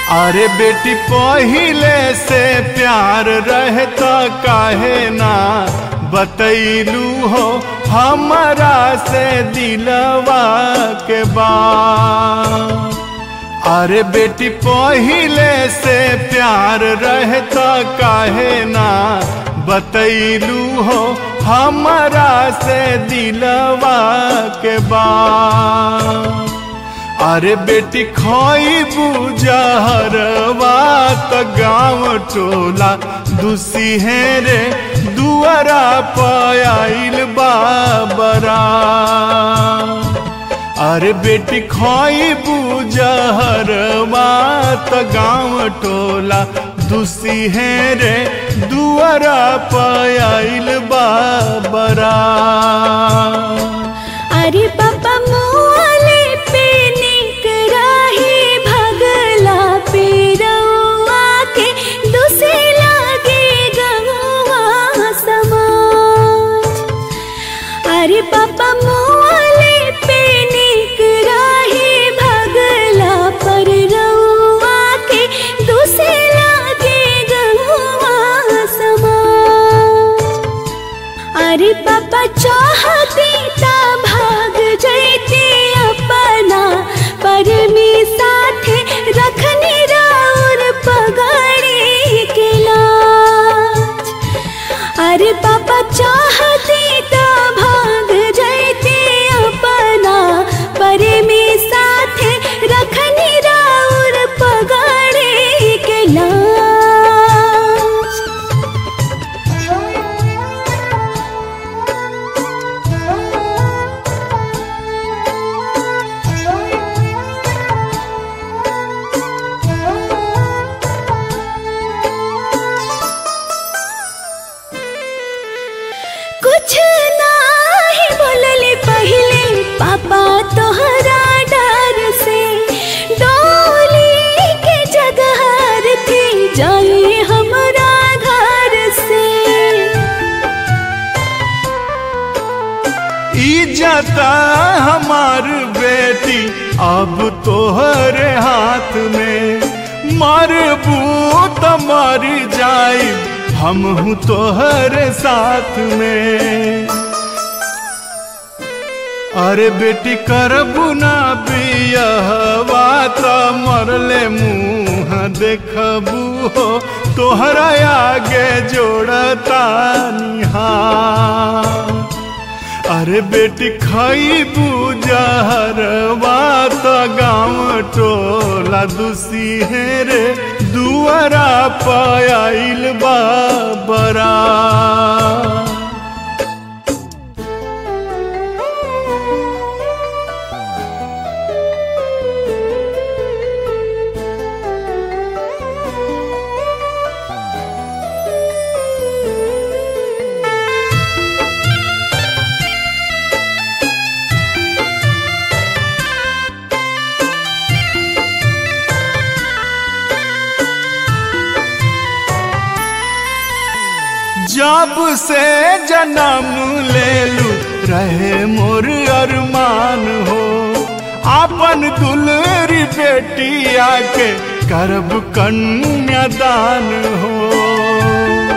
अरे बेटी पहिले से प्यार रहता काहे ना बतैलू हो हमारा से दिलवा के बात अरे बेटी पहिले से प्यार रहता काहे ना बतैलू हो हमारा से दिलवा के बात अरे बेटी खोई बुझहरवा त गाँव टोला दुसी है रे दुआरा पायल बाबरा अरे बेटी खोई बुझहरवा त गाँव टोला दुसी है रे दुआरा पायल बाबरा अरे पापा मोले पे निक राही भगला पे रउआ के दुसे लागे गहुआ समाज अरे पापा मोले पे निक राही भगला पर रउआ के दुसे लागे गहुआ समाज अरे पापा चाहती ता भाग जैती अपना पर में साथे रखनी राउर पगड़ी के लाज अरे पापा चाहती ता भाग जैती अपना पर में साथे रखनी राउर पगड़ी के लाज कुछ नाही बोलले पहले पापा तोहरा डर से डोली के जगह थी जाए हमरा घर से इज्जता हमार बेटी अब तोहरे हाथ में मरबू तो मर जाई हम हूँ तोहरे साथ में अरे बेटी करबू ना बियहवा त मरले मुँह देखबू हो तोहरा आगे जोड़ता निहार अरे बेटी खैबू जहरवा त गाँव टोला दुसी है रे दुआरा पायल बाबरा जब से जन्म ले लू रहे मोर अरमान हो आपन दुलरी बेटी आके करब कन्यादान हो